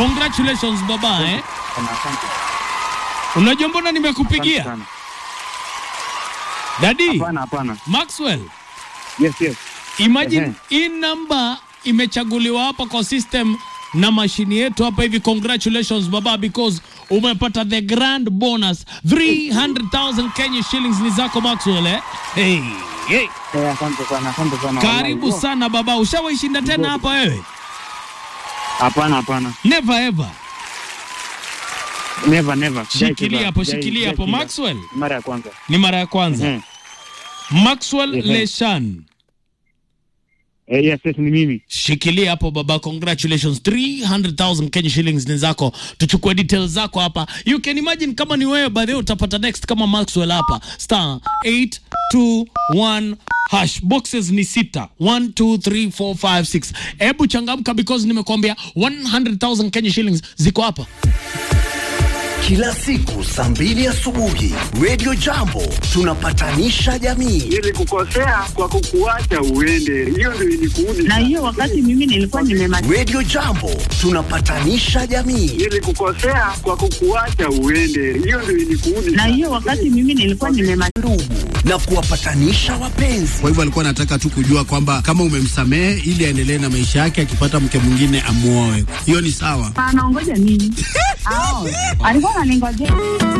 Congratulations baba eh. Sana, asante. Unajua mbona Asante nimekupigia? sana. Dadi Hapana, hapana. Maxwell, Yes, yes. imagine Ehe. hii namba imechaguliwa hapa kwa system na mashini yetu hapa hivi. Congratulations baba, because umepata the grand bonus 300,000 Kenya shillings ni zako Maxwell eh? Hey, hey. Eh, asante sana, asante sana. Karibu Wallahi. sana baba, ushawaishinda tena hapa wewe? Hapana, hapana. Never ever. Never, never. Sijai Shikilia cheza. hapo, Sijai- shikilia sijai hapo cheza. Maxwell. Mara ya kwanza. Ni mara ya kwanza. Mhm. Maxwell Ehe. Leshan. Eh, yes, yes, ni mimi. Shikilia hapo baba, congratulations 300,000 Kenya shillings ni zako. Tuchukue details zako hapa. You can imagine kama ni wewe by the way utapata next kama Maxwell hapa. Star 821 hash boxes ni sita 1 2 3 4 5 6. Hebu changamka because nimekuambia 100,000 Kenya shillings ziko hapa. Kila siku saa mbili asubuhi Radio Jambo tunapatanisha jamii. Nilikukosea kwa kukuacha uende, hiyo ndio ilikuudi. na hiyo wakati mimi nilikuwa nimemaliza Radio Jambo tunapatanisha jamii. Nilikukosea kwa kukuacha uende, hiyo ndio ilikuudi. na hiyo wakati mimi nilikuwa nimemaliza Ndugu na kuwapatanisha wapenzi. Kwa hivyo alikuwa anataka tu kujua kwamba kama umemsamehe ili aendelee na maisha yake, akipata mke mwingine amuoe. Hiyo ni sawa. anaongoja nini Ao, alikuwa ananingojea